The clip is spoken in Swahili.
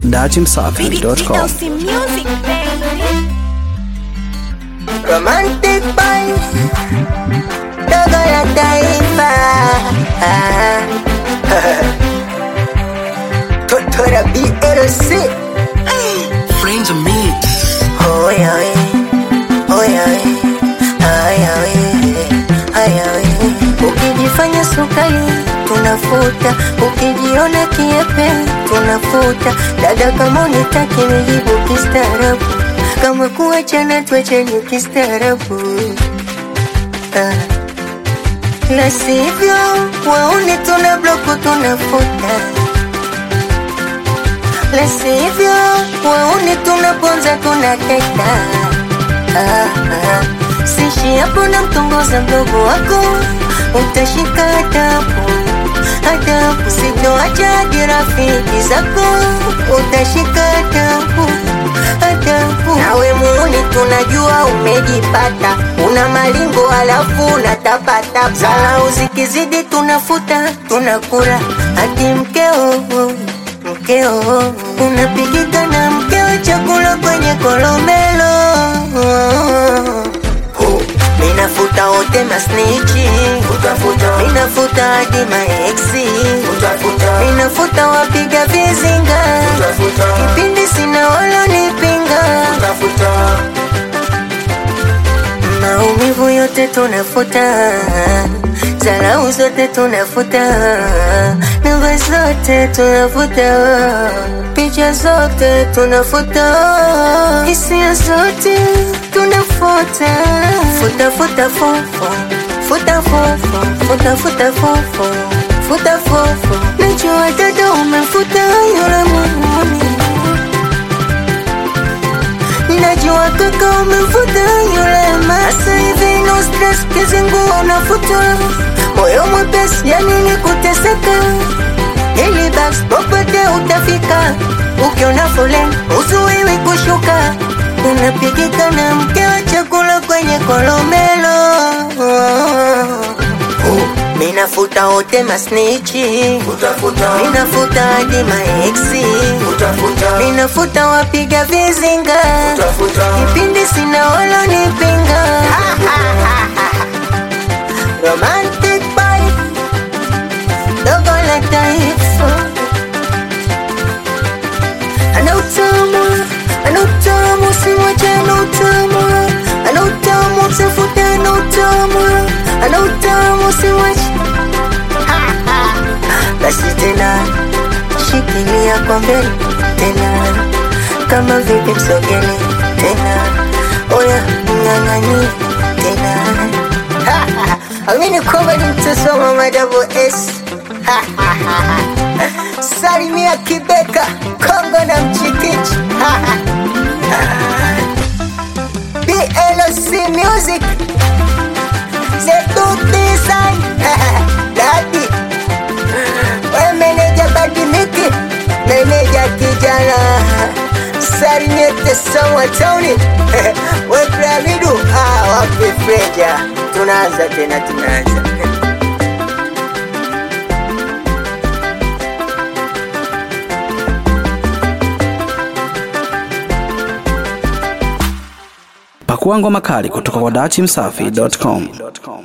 datimsafi.com. music, baby. Romantic boys Dogo la taifa Toto la BLC Friends of me. Oya we Oya we Aya we Aya we Ukijifanya sukari tunafuta Ukijiona kiepe tunafuta Dada kama unitaki nijibu kistaarabu Kama kuachana tuachane kistaarabu Ah. La sivyo waone tuna bloku tunafuta la sivyo waone tunaponza tunateta ah, ah. sishi hapo na mtongoza mdogo wako utashika adabu adabu sitoacha hadi rafiki zako utashika adabu adabu nawe muuni tunajua umejipata una malingo alafu unatapata salau zikizidi tunafuta tunakura hadi mkeo mkeo unapigika na mkeo chakula kwenye kolomelo minafuta wote masnichi minafuta hadi maeksi minafuta wapiga vizinga kipindi sina walonipinga maumivu yote tunafuta zarau zote tunafuta namba zote tunafuta picha zote tunafuta hisia zote tunafuta futa futa fofo futa fofo futa futa fofo futa fofo najua dada umefuta yule muhuni Najua kaka umefuta yule masa hivi no stress kizingu unafuta moyo mwepesi ya nini kuteseka ili basi popote utafika ukiona foleni uzuiwi kushuka unapigika na mke wa chakula kwenye kolomelo minafuta wote masnichi minafuta hadi maeksi minafuta wapiga vizinga kipindi sina walonipinga romantic boy dogo la taifa ana utamu ana utamu simwache ana utamu ana utamu msafute ana utamu ana utamu simwache basi tena shikilia kwa mbele tena kama vipi msogele tena oya mng'ang'ani tena amini kwamba ni mtosoma madabo s salimia kibeka kongo na mchikichi blc music zetu design dadi we meneja badimiki meneja kijana sarinyete sawa tauni we piramidu ah, wapi freja tunaanza tena tunaanza Pakua ngoma kali kutoka kwa datimsafi.com.